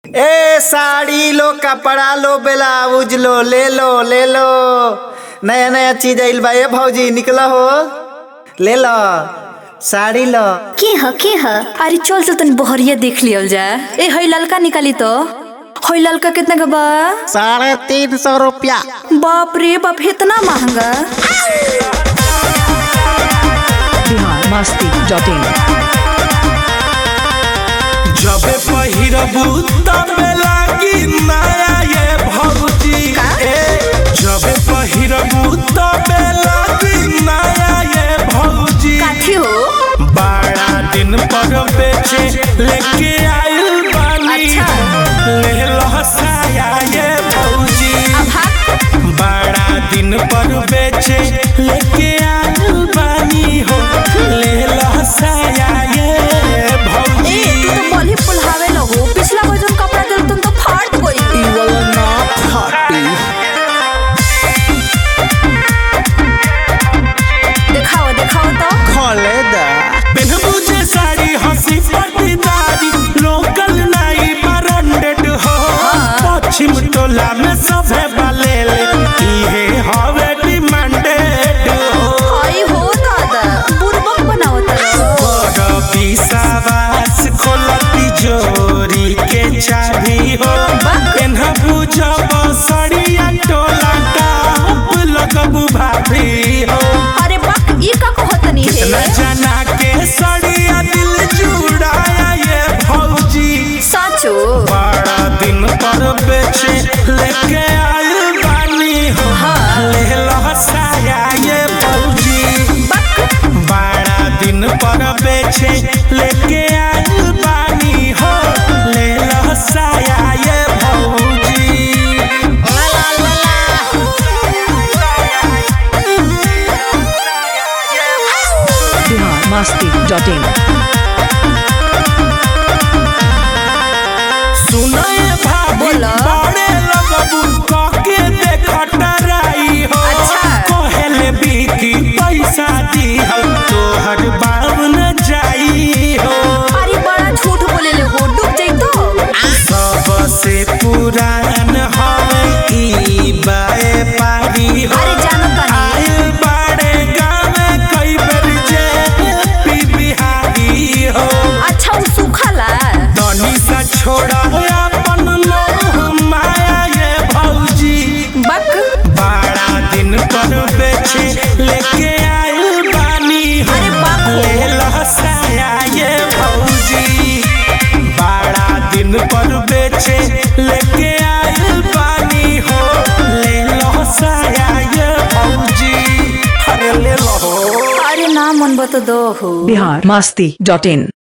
ए साड़ी लो कपड़ा लो ब्लाउज लो ले लो ले लो नया नया चीज आइल बा ए भौजी निकल हो ले लो साड़ी लो के ह के ह अरे चल तो तनी बहरिया देख लियल जा ए हई ललका निकाली तो हई ललका कितना का बा साढ़े तीन सौ रुपया बाप रे बाप इतना महंगा बिहार मस्ती डॉट इन जबे पहिरबू तबे लागी नया ये भौजी ए जबे पहिरबू तबे लागी नया ये भौजी काठी हो बारह दिन पर बेचे लेके आइल बानी अच्छा। ले लो साया ये भौजी बारह दिन पर बेचे लेके आइल बानी हो ले लो साया ये ए भौजी तू तो बलि पुल्हावे लगो पिछला बार जब कपड़ा दिल तुम तो फाट गई दिखाओ दिखाओ तो खोले दा पेनबू जे साड़ी हंसी पटीदारी लोकल नाई ब्रांडेड हो पश्चिम टोला में सभे बलेले इहे हवे डिमांडेड हो हई हो दादा बुरबक बनाओ तो बड़ विश्वास खोलती जोरी के चाही हो पेनबू जब सड़िया टोला टाप लगबू भाभी हो अरे बक ई का कहतनी न है जना के सड़िया दिल जुड़ाया ये भौजी साचो बड़ा दिन पर बेचे लेके आइल बानी हो ले लो साया ये भौजी बड़ा दिन पर बेचे लेके आइल बानी हो ले लो साया ये भौजी बिहार मस्ती डॉट इन सुनाए भाभी बोला। बड़े लगबू कके देखटराई हो अच्छा। कहेले बीती पैसा दी हो तोहर बाबन जाई हो अरे बड़ा झूठ बोले ले हो डूब जाई तो सबसे पुरान हवे ई बाए पारी हो अरे जानो तनी आइल बाड़े गावे कई बेर जे पी बिहारी हो अच्छा उ सुखला तनी सा छोड़ा अपन मोह माया ये भौजी बक बारह दिन पर बेचे लेके आइल बानी हो अरे बाप रे। ले लहसाया ये भौजी बारह दिन पर बेचे लेके आइल बानी हो ले लहसाया ये भौजी अरे ले लो अरे ना मन बता दो हो बिहार मस्ती डॉट इन